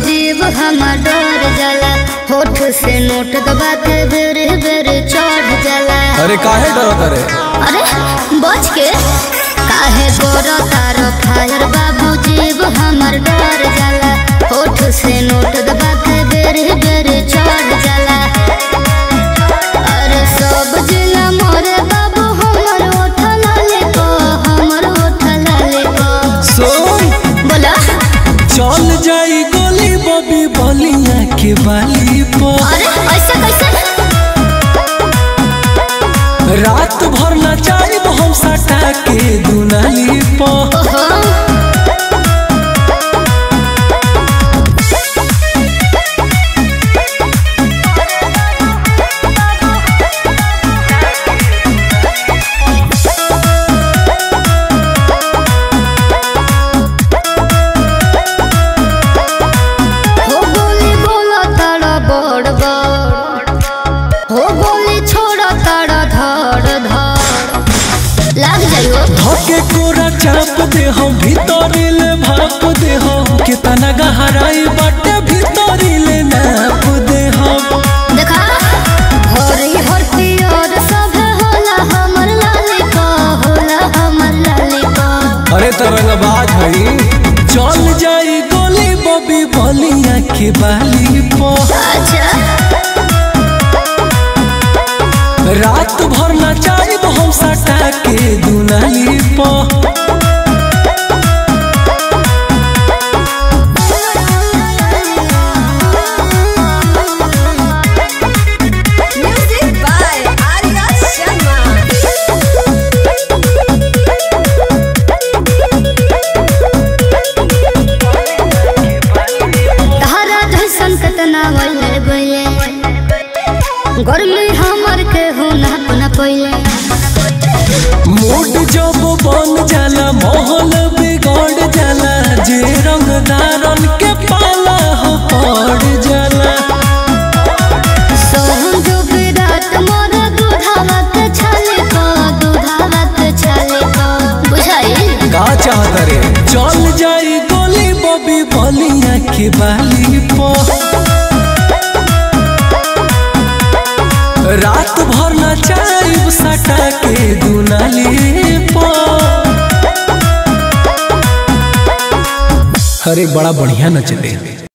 जीव हमर डर जाला होठ से नोट दबा के बेरे बेरे चढ़ जाला अरे काहे डरत रे अरे बच के काहे गोरा तारो फायर बाबू जीव हमर डर जाला होठ से नोट दबा के बेरे बेरे चढ़ जाला अरे सब जिला मोरे बाबू हमर ओठ लाले को हमर ओठ लाले को सुन बोला चल जाई गोली बबी बलिया के बाली पर अरे ऐसे कैसे रात भर नचाई हम सटा के दुनाली पर ओहो हो गोली बोला तारा बड़ बड़ हो गोली छोड़ा तारा धड़ धड़ लाग जाइयो धके कोरा चाप दे हम भीतरी ले भाप दे हम कितना गहराई बाटे भीतरी ले नाप दे हम देखा हरी हर पियर सब होला हमर लाली को होला हमर लाली को अरे तरंगबाज हई चल जाई गोली बबी बलिया के बाली पर अच्छा रात भर नचाई हम सटा के दुनाली पर Music by Arya Sharma. तारा जैसन कतना वैले गइले गर्मी हमर के हो ना पना पइले मूड जब बन जाला माहौल बिगड़ जाला जे रंगदारन के पाला हो पड़ जाला सोहम जो विराट मोर दूधावत छले को दूधावत छले को बुझाई का चाहत रे चल जाई गोली बबी बलिया के बाली पर रात भर नचाई सटा के दुनाली पर अरे बड़ा बढ़िया नचले